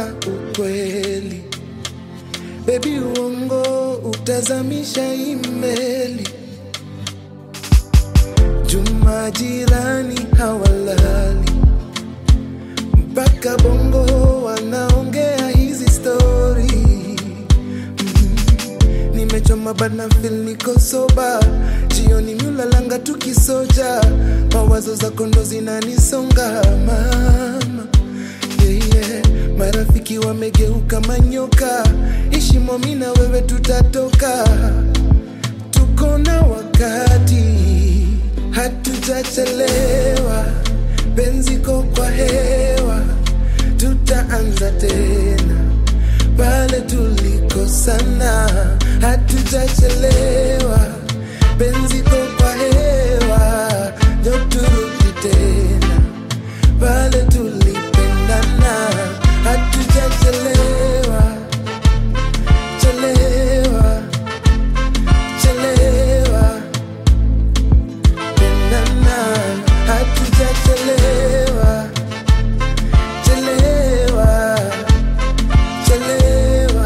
hakuna ukweli. Baby, uongo utazamisha imeli. Juma jirani hawalali mpaka bongo wanaongea hizi stori mm. Nimechoma bana feel niko soba, jioni miulalanga tukisoja, mawazo zako ndo zinanisonga mama yeah, yeah. Marafiki wamegeuka manyoka, ishimo mi na wewe tutatoka, tuko na wakati, hatujachelewa, penziko kwa hewa, tutaanza tena pale tulikosana, hatujachelewa, penziko kwa hewa, ndio turudi tena pale tulipendana, hatujachelewa chelewa chelewa pendana, hatujachelewa chelewa chelewa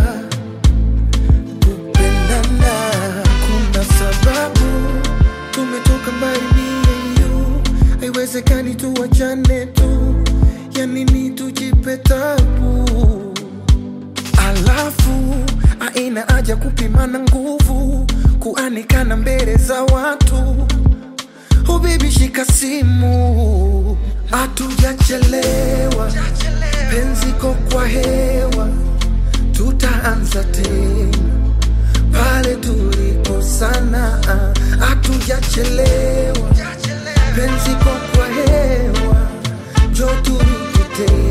kupendana. Kuna sababu tumetoka mbali mie you, haiwezekani tuwachane tu, ya nini tujipe tabu? Alafu aina haja kupimana nguvu, kuanikana mbele za watu. Oh baby, shika simu, hatujachelewa, penziko kwa hewa, tutaanza tena pale tulikosana, hatujachelewa, penziko kwa hewa, njo turudi tena